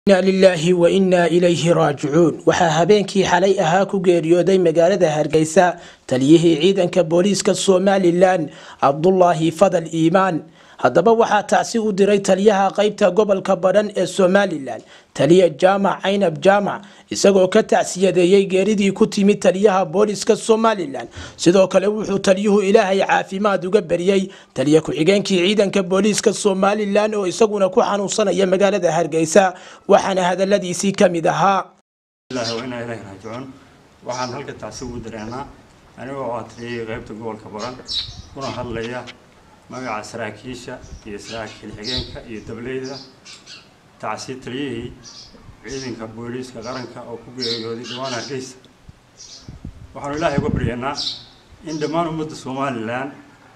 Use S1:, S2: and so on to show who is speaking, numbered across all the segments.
S1: inaa lilaahi wa innaa ilayhi raajicuun waxaa habeenkii xalay ahaa ku geeriyooday magaalada hargeysa taliyihii ciidanka booliiska somalilan cabdulaahi fadal iimaan haddaba waxaa tacsi u diray taliyaha qaybta gobolka badhan ee somalilan taliya jaamac caynab jaamac isagoo ka tacsiyadeeyey geeridii ku timid taliyaha booliiska somalilan sidoo kale wuxuu taliyuhu ilaahay caafimaad uga beriyey taliya ku-xigeenkii ciidanka booliiska somalilan oo isaguna ku xanuunsanaya magaalada hargeysa waxaana hadaladiisii ka mid ahaa
S2: inaa ilahi raajicuun waxaan halka tacsi ugu dareennaa anigoo ah taliyahii qaybta gobolka baran kuna hadlaya magaca saraakiisha iyo saraakiil xigeenka iyo dableyda tacsi taliyihii ciidanka booliiska qaranka oo ku geeriyooday dhawaan hargeysa waxaanu ilaahay uga baryaynaa in dhammaan ummadda somalilan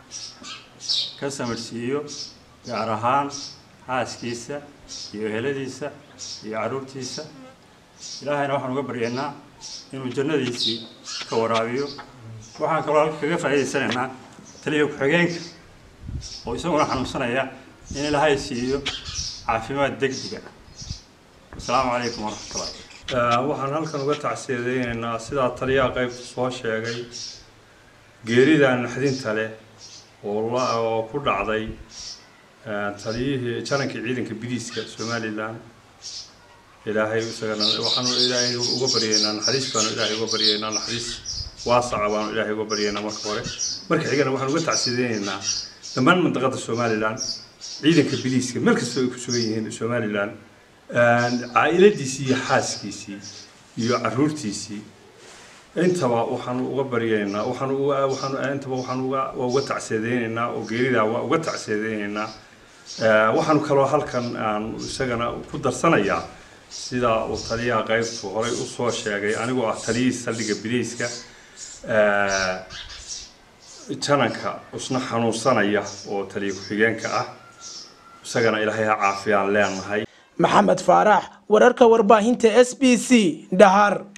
S2: ka samarsiiyo gaar ahaan xaaskiisa iyo eheladiisa iyo carruurtiisa ilaahayna waxaan uga baryaynaa inuu jannadiisii ka waraabiyo waxaan kaloo halka kaga faa'iidaysanaynaa taliya ku-xigeenka oo isaguna xanuunsanaya in ilaahay siiyo caafimaad degdega asalaamu calaykum waraxmatullahi
S3: waxaan halkan uga tacsiyadeynaynaa sidaa taliyaha qaybta soo sheegay geerida naxdinta leh oo ku dhacday taliyihii janankii ciidanka biliiska somalilan ilaahay isagana waxaanu ilaahay uga baryaynaa naxariis baanu ilaahay uga baryaynaa naxariis waasaca baanu ilaahay uga baryaynaa marka hore marka xigana waxaan uga tacsiyadeynaynaa dhammaan mandaqada somalilan ciidanka biliiska meel kastoo ay ku sugan yihiin somalilan caailadiisii iyo xaaskiisii iyo caruurtiisii intaba waxaanu uga baryaynaa waxaanu waxaanu intaba waxaanu uga waa uga tacsiyadeynaynaa oo geeridaa waa uga tacsiyadeynaynaa waxaanu kaloo halkan aan isagana ku darsanayaa sida uu taliyaha qaybtu horay usoo sheegay anigoo ah taliyihii saldhiga biliiska jananka isna xanuunsanaya oo taliya ku-xigeenka ah isagana ilaahay ha caafiyaan leenahay
S1: maxamed faarax wararka warbaahinta s b c dhahar